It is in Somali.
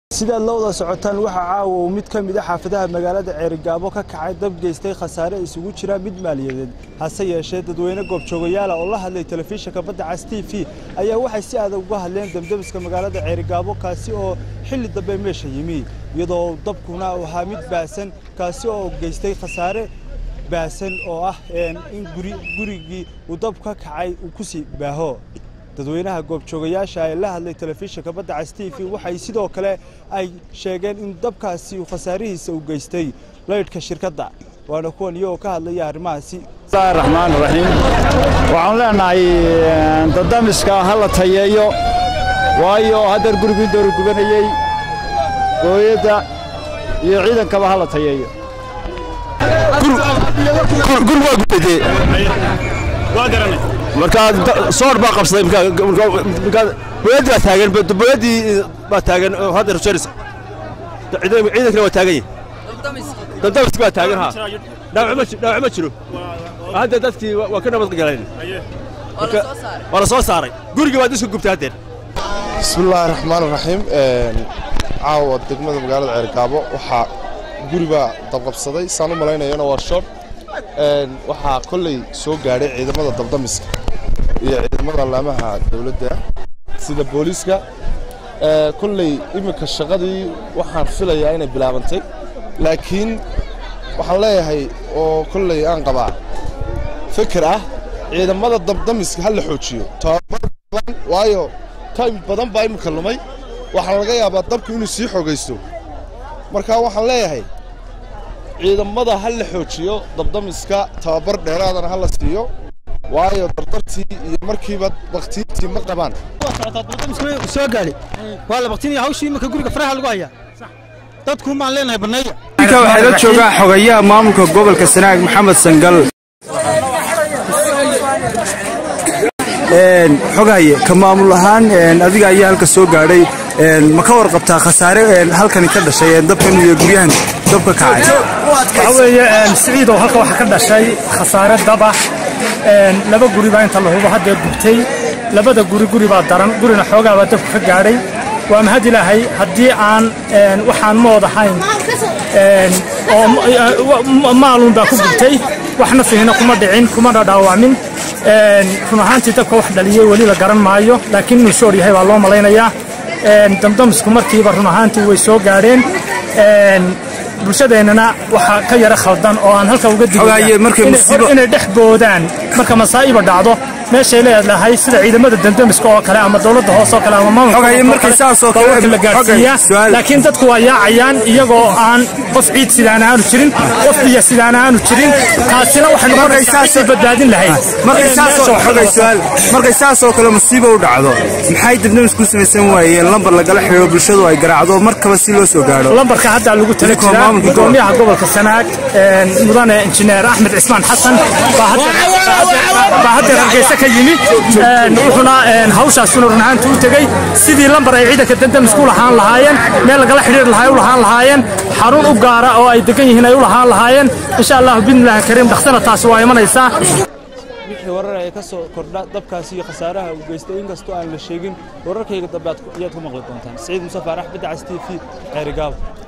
sidaad la wada socotaan waxaa caawa uu mid ka mid a xaafadaha magaalada ceerigaabo ka kacay dab geystay khasaare isugu jira mid maaliyadeed hase yeeshee dadweyne goobjoogayaala oo la hadlay telefishinka badda cas t v ayaa waxay si adag uga hadleen demdemiska magaalada ceerigaabo kaasi oo xilli dambe meesha yimi iyadoo dabkuna uu ahaa mid baasan kaasi oo geystay khasaare baasan oo ah in gurigii uu dab ka kacay uu ku sii baaho dadweynaha goobjoogayaasha ee la hadlay telefishinka badda cas t v waxay sidoo kale ay sheegeen in dabkaasi uu khasaarihiisa u geystay laydhka shirkadda waana kuwan iyagoo ka hadlaya arrimahaasi bismillahi raxmaan raxiim waxaan leenahay dadamiska ha la tayeeyo waayo haddeer gurigii dooru gubanayey gooyadda iyo ciidankaba ha la tayeeyo gur waa gubadee markaa soor baa qabsaday boyadii baa taagan boyadii baa taagan oo hadda rajeerisa ciidankana waa taagan yahay dabdamiski baa taagan ha dhaawac ma jiro hadda dadkii waa ka nabad galeen waa la soo saaray gurigii baad iska gubtay haddeer bismillaahi raxmaan raxiim caawa degmada magaalada ceergaabo waxaa guribaa dabqabsaday saan u malaynayana waa shor waxaa kolley soo gaadhay ciidamada dabdamiska iyo ciidamada laamaha dowladda sida booliiska kolley iminka shaqadii waxaan filayaa inay bilaabantay laakiin waxaan leeyahay oo kolley aan qabaa fikir ah ciidamada dabdamiska ha la xoojiyo tababar badan waayo time badan baa iminka lumay waxaa laga yaabaa dabku inuu sii xogaysto marka waxaan leeyahay ciidamada ha la xoojiyo dabdamiska tababar dheeraadana ha la siiyo waayo dardartii iyo markiiba baktiintii ma qabaan soo gaadhay waa la baktinaya hawshii iminka guriga faraha lagu hayaa dadku maan leenahay banneeya waxaa la joogaa xogayaha maamulka gobolka sanaag maxamed sangal xogaye ka maamul ahaan adiga ayaa halka soo gaadhay ma ka warqabtaa khasaare halkani ka dhashay dabkan iyo guryahan dabka kacay waxaa weeye siciidow halka waxaa ka dhashay khasaare daba laba guri baa inta la hubo haddee gubtay labada guri guri baa daran gurina xoogaa baa dabka ka gaadhay waa mahad ilaahay haddii aan waxaan mood ahayn oo maalun baa ku gubtay waxna fihina kuma dhicin kumana dhaawacmin run ahaantii dabka wax dhaliyey weli la garan maayo laakiin inuu shoor yahay baa loo malaynayaa damdamisku markiiba run ahaantii way soo gaadheen bulshadeennana waxaa ka yara khaldan oo aan halka uga diginay dhex boodaan marka masaa'iba dhacdo meeshay leedahay sida ciidamada damdamiska oo kale ama dowladda hoose oo kale ama maamulka la gaarsiiyaa laakiin dadku waa yaacayaan iyagoo aan qof ciid sidaan aanu jirin qof biyo sidaan aanu jirin taasina waxay noqonaysaa badbaadin lahayd markay saasoo kale musiiba u dhacdo maxay damdamisku samaysan waayeen lambar lagala xidhiiro bulshadu ay garaacdo markaba si loo soo gaadho lambarka hadda lagu tala jiraa gudoomiyaha gobolka sanaag mudane injineer axmed cismaan xasan baa haddeer hargeysa ka yimi wuxuuna hawshaasuna run ahaanta u tegey sidii lambar ay ciidanka dandamisku u lahaan lahaayeen meel lagala xidhiiri lahaa u lahaan lahaayeen xarun u gaara oo ay degan yihiin ay u lahaan lahaayeen insha allahu bidnillahi kariim dhaksana taasi waa imanaysaa wixii warar ay ka soo kordha dabkaasi iyo khasaaraha uu geystay inkastoo aan la sheegin wararkayga dambe ayaad ku maqli doontaan siciid musafaar axmed cas t v ceerigaabo